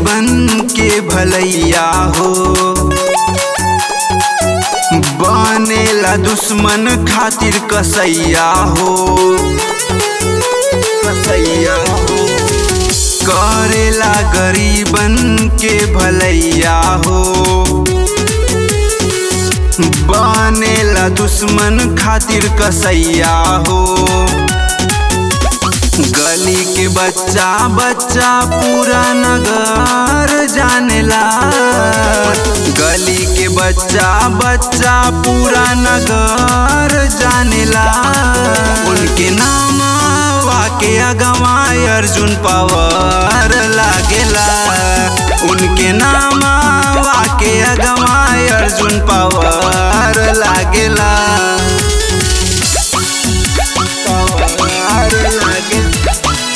गरीबन के भलैया हो बनेला दुश्मन खातिर कसैया हो कसैया हो करेला गरीबन के भलैया हो बनेला दुश्मन खातिर कसैया हो गली के बच्चा बच्चा पूरा नगर जानेला गली के बच्चा बच्चा पूरा नगर जानेला उनके नाम वाके अगवाय अर्जुन पवार लागेला उनके नाम वाके अगवाय अर्जुन पवार लागेला पवार लागेला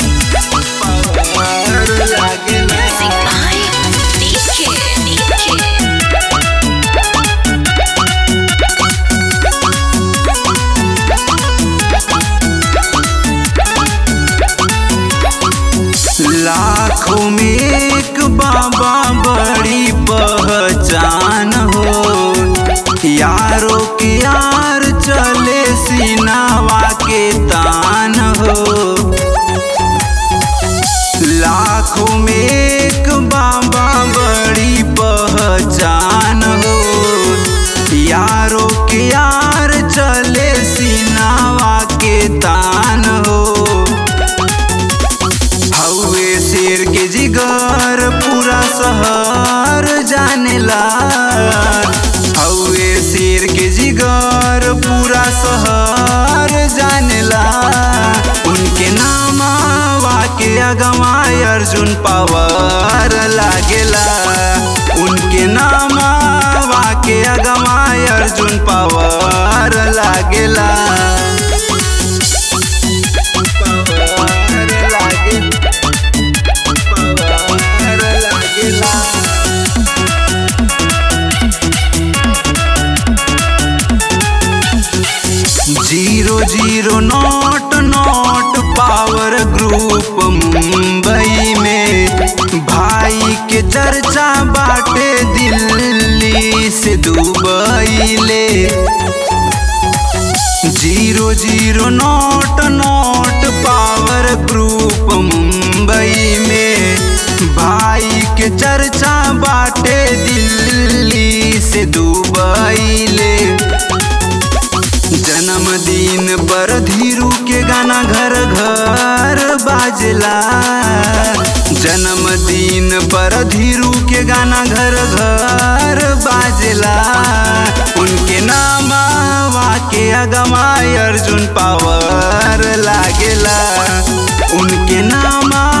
पवार लागेला Music by DK. लाखों में एक बाबा बड़ी पहचान हो यारों के यार चले सीनावा के तान हो लाखों में एक बाबा बड़ी पहचान हो यारों के यार चले सीनावा के तान हो हौवे शेर के जिगर पूरा शहर जानेला हौवे शेर के जिगर पूरा शहर जानेला उनके नाम वाके अगवाय अर्जुन पवार लागेला उनके नाम वाके अगवाय अर्जुन पवार लागेला पवार लागेला पवार लागेला zero zero note note power group Mumbai में भाई के चर्चा बाटे दिल्ली से दुबई ले zero zero note note power group Mumbai में भाई के चर्चा बाटे दिल्ली से दुबई ले जन्मदिन पर धीरू के गाना घर घर बाजला जन्मदिन पर धीरू के गाना घर घर बाजला उनके नाम वाके अगमाय अर्जुन पावर लागेला उनके नाम